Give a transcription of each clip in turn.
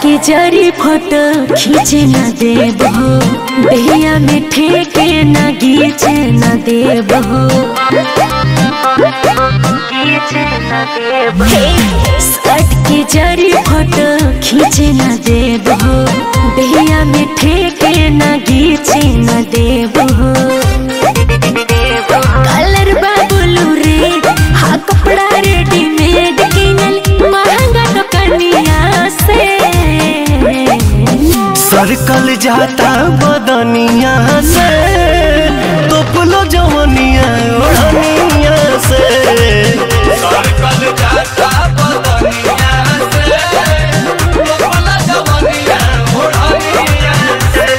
के जरी फोटो खींचे न देब हो दहिया में ठेके न गीचे न देब हो हे, सर्ट के जरी फोटो खींचे न देब हो दहिया में ठेके न गीचे न देब हो कलर बाबुलू रे हा कपड़ा रेडीमेड किनल महंगा दुकानिया से सरकल जाता बदनिया से तोपलो जवनिया ओढ़निया से सरकल जाता बदनिया से लोपला जवनिया ओढ़निया से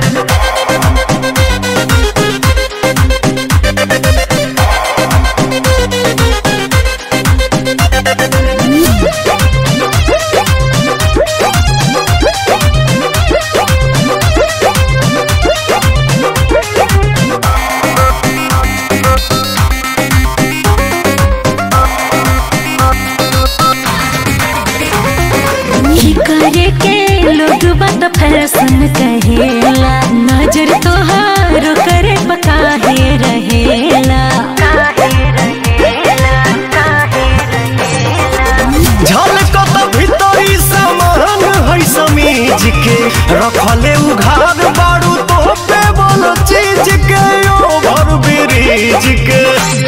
ही करे के लोग बात फैशन कहेला नजर तोहारो करे पकाहे रहेला झलकत भीतरी सामान है समीज के रखले उघार बारू तो पे बोलो चीज के ओभर ब्रिज के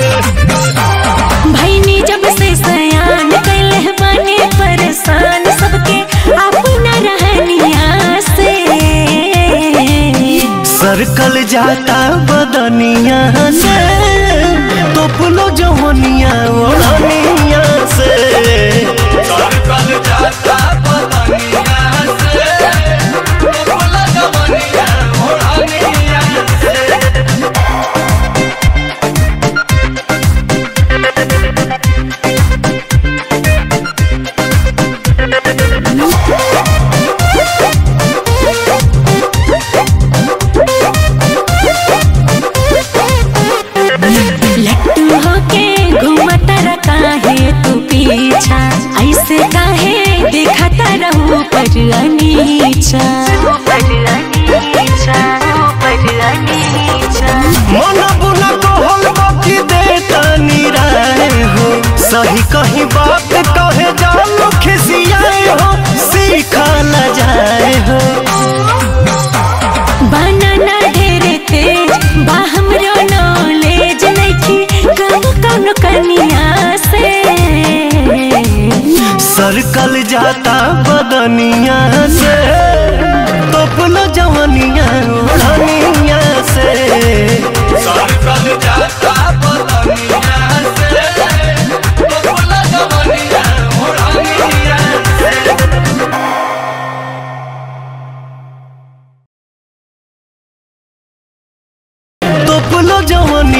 भैनी जब से सयान कैले बने परेशान सबके अपना रहनिया से सरकल जाता बदनिया से तोपलो जवनिया ओढ़निया से सरकल जाता बदनिया से लोपला जवनिया ओढ़निया से लट्टू होके घूमता रह काहे तू पीछा ऐसे काहे दिखता रहू पर अनीचा मन बुना कहल बाकी देता निराय हो सही कहीं बात कहे जानो खिसियाए हो सीखा न जाए हो बनाना ढेरे तेज बा हमरो नॉलेज नइखी कब कौन कनिया से सरकल जाता बदनिया से तोपलो जवनिया ओढ़निया से सरकल जाता बदनिया से लोपला जवनिया ओढ़निया से तोपलो जवनिया